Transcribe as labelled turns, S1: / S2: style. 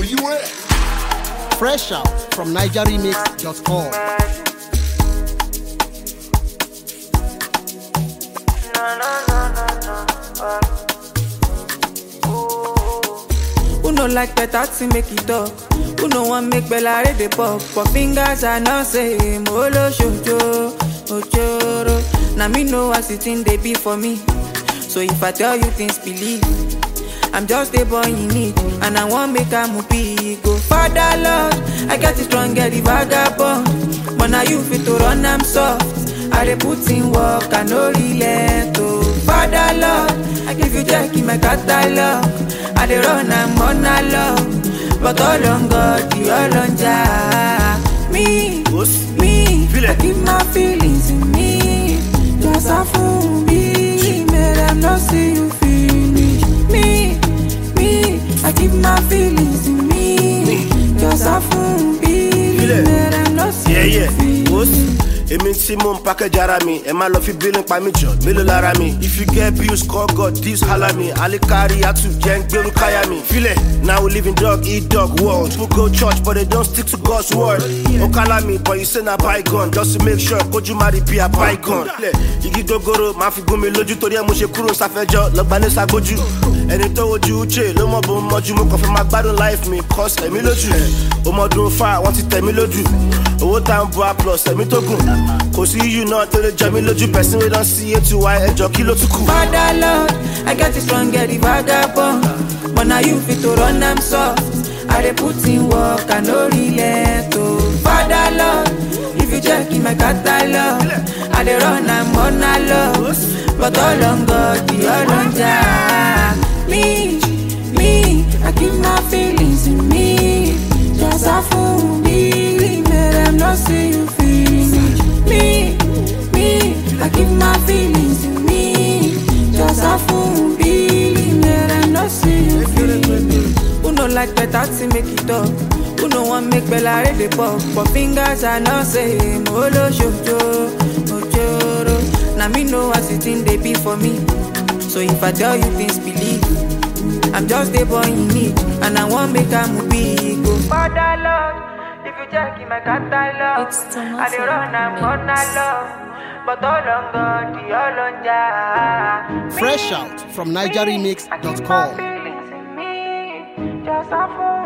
S1: beware.
S2: Fresh out from NigerRemix.com.
S3: Who no like better to make it talk? Who no want make Bella read the pop? But fingers are not same. Olo shoujo, ochoro. Now me know what it in they be for me. So if I tell you things, believe. I'm just a boy in need, and I want make a movie go. Father Lord, I got it strong, get the vagabond. But now you fit to run, I'm soft. I dey put in work, I no relent. Oh, Father Lord, I give you jack in my catalog. I dey run, I'm on a love. But all on God, the all on Jah. Me,
S4: Boss.
S3: me,
S4: Feel
S3: I
S4: it.
S3: keep my feelings in me. Just a fool me, make them not see you finish. Me, me, I keep my feelings in me. Just a fool me,
S4: Feel it.
S3: make them not see
S4: Yeah,
S3: you
S4: yeah.
S3: finish.
S4: Boss. Èmi tí mò ń package ara mi, ẹ má lọ fi bílín pa mí jọ, mélòó lára mi. If you get bills, call God, this holla me. Alikari Atu jẹ́ ń gbérú káyà mi. Filẹ̀, now we live in dog eat dog world. People go church but they don't stick to God's word. Ó kálá mi, but you say na bygone, just to make sure kójú má rí bí a bygone. Filẹ̀, igi gogoro máa fi gún mi lójú torí ẹ mo ṣe kúrò sáfẹ́jọ́, lọ́gbà ní sagbójú. Ẹni tó wojú Uche ló mọ̀ bó ń mọ́jú, mo kàn fẹ́ máa gbádùn life mi, cause ẹ̀mí lójú. Ọmọdún fa, wọ́n ti tẹ̀ mí lójú. Owó tá ń bu a plus ẹ̀mí tó gùn. Kò sí yíyù náà tó lè jẹ mí lójú, person wey don see eight to y ẹjọ́ kí ló tún kù.
S3: Father Lord, I get it strong, get the vagabond. But now you fit to run, I'm soft. I dey put in work, I no relent. Oh, Father Lord, if you check in my catalog, I dey run, I'm on a love. But all on God, the all on Jah. Me, me, I keep my feelings in me. Just a fool me, make them not see you finish. Me, me, I keep my feelings in me. Just a fool me, make them not see you finish. Who no like better to make it up? Who no want make Bella read the pop? But fingers are not same. Olo shoujo, ochoro. Now me know what it in they be for me. So if I tell you things, believe. I'm just a boy in need, and I want make a movie go. Father Lord, if you check in my catalog,
S5: It's the
S3: I dey
S5: Mafia
S3: run, I'm on a
S5: Mix.
S3: love. But all on God, the all on Jah.
S2: Fresh out from
S3: I keep my
S2: NigerRemix.com.
S3: feelings in me, just a fool